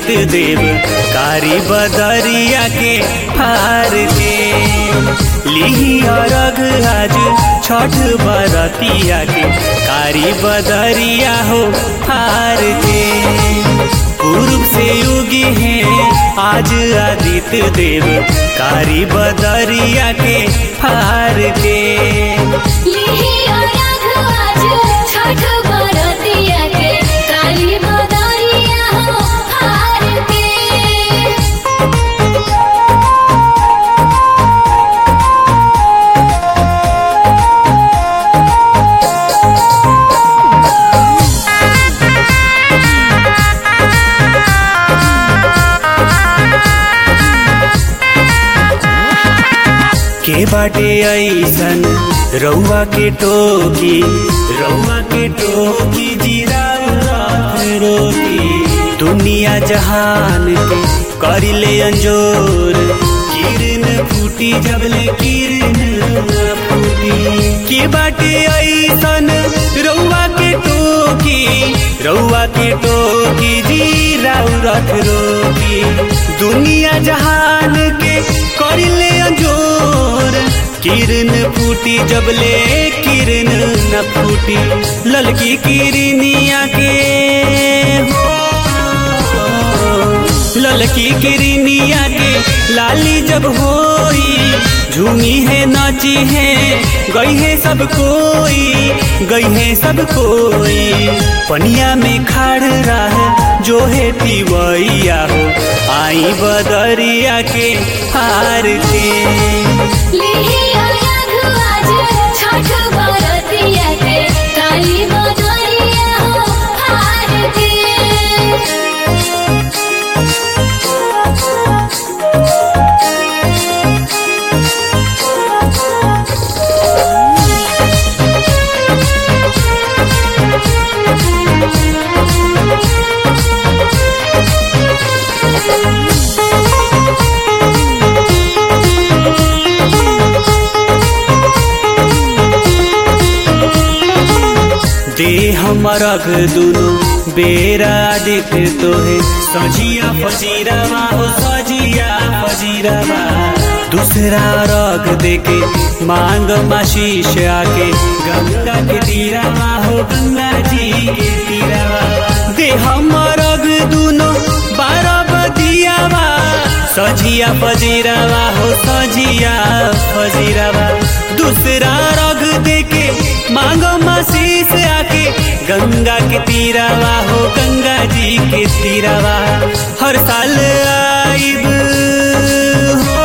आदित्य देव कारी बदरिया के हार के लिही अरग आज छठ बरतिया के कारी बदरिया हो हार के पूर्व से युगी हैं आज आदित्य देव कारी बदरिया के हार के लिहिया राघवाज छठ बरतिया के काली बदरिया हो हार के के बाटे ऐसन रउआ के टोकी रउआ के टोकी जीरा रोटी दुनिया जहान के करिले अंजोर किरण फूटी जबले किरण न फूटी के बाटे ऐसन रउआ के टोकी रउआ के टोकी जीरा रथ रोकी दुनिया जहान के करिले अंजोर किरण फूटी जबले किरण न फूटी ललकी किरनिया के हो ललकी किरनिया के लाली जब होई झूमी है नाची है गई है सब कोई गई है सब कोई पनिया में खाड़ रहा जो है पिवैया हो आई बदरिया के हार के लिहिया राघवाज छठ बरतिया के काली बदरिया हो हार के दे हमर अघ दुनो बेरा दिख तोहे सजिया फजीरावा हो सजिया फजीरावा दूसरा रग देके मांग माशीष आके गंगा के तीरावा हो गंगा जी के तीरावा दे हमर अघ दुनो बारह बदियावा सजिया फजीरावा हो सजिया फजीरावा दूसरा रग देके मांगो मसीस आके गंगा के तीरावा हो गंगा जी के तीरावा हर साल आइब हो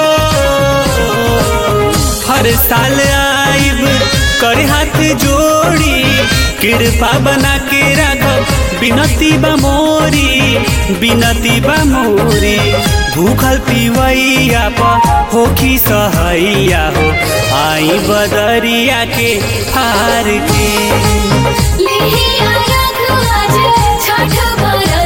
हर साल आइब कर हाथ जोड़ी कृपा बना के राघव बिनती बा मोरी बिनती बा मोरी भूखल पिवैया प होखी सहैया हो आई बदरिया के हार के लिहिया राघवाज छठ बरतिया